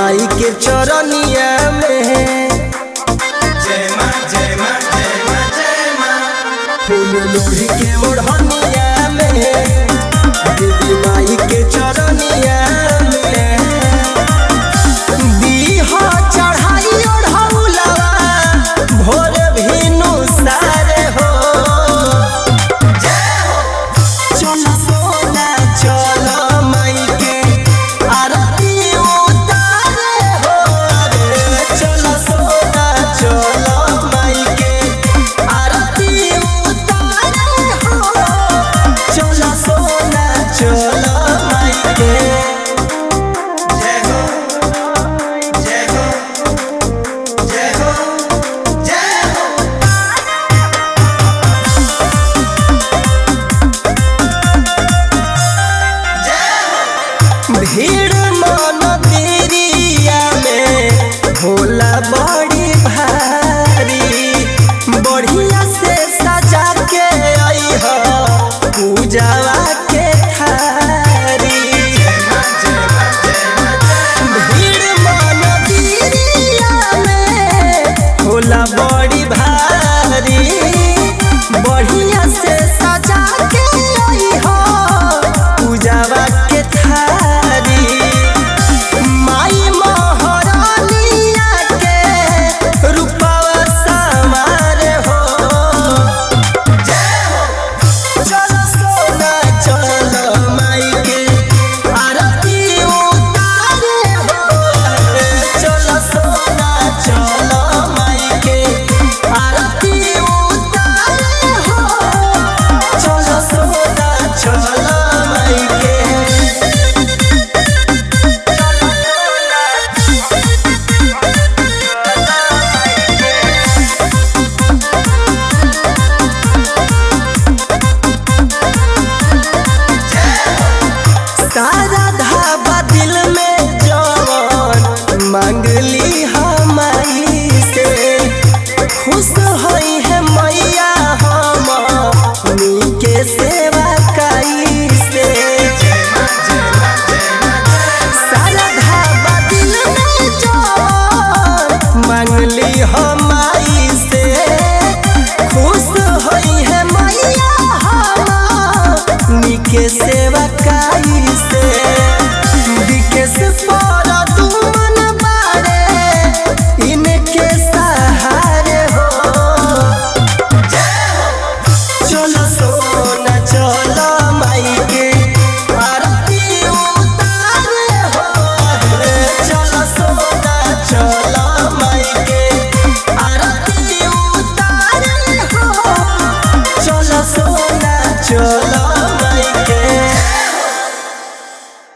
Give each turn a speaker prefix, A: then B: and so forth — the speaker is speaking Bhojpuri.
A: माई के चरनिया में
B: जय माँ जय माँ जय माँ जय माँ
A: फूल लोढ़ी के ओढ़निया में देवी माई के चरनिया में दीहा चढ़ाई ओढ़ौलवा भोर भिनु सारे हो चल सोना चल माई के आरती उतारे हो रे चल सोना चल माई के आरती उतारे हो चल सोना चल माई के
B: जय हो जय हो जय हो जय हो
A: भीड़ मन तेरिया में भोला बड़ी भारी बढ़िया से सजा के आई हो पूजावा के थारी
B: जय माँ जय माँ जय माँ जय
A: भीड़ मन तेरिया में भोला बड़ी भारी बढ़िया से सजा के आई हो पूजावा के थारी माई महारानिया के रूपवा समार हो चल सोना चल माई के आरती उतारे हो चल सोना चल माई के आरती उतारे हो चल सोना चल माई के सारा धाबा दिल में जवन मांगली हमारी से खुश होई है मैया हम के सेवा काई से
B: जय माँ जय माँ जय माँ जय
A: सारा धाबा दिल में जवन मांगली हमारी से खुश होई है मैया हम के सेवा काई से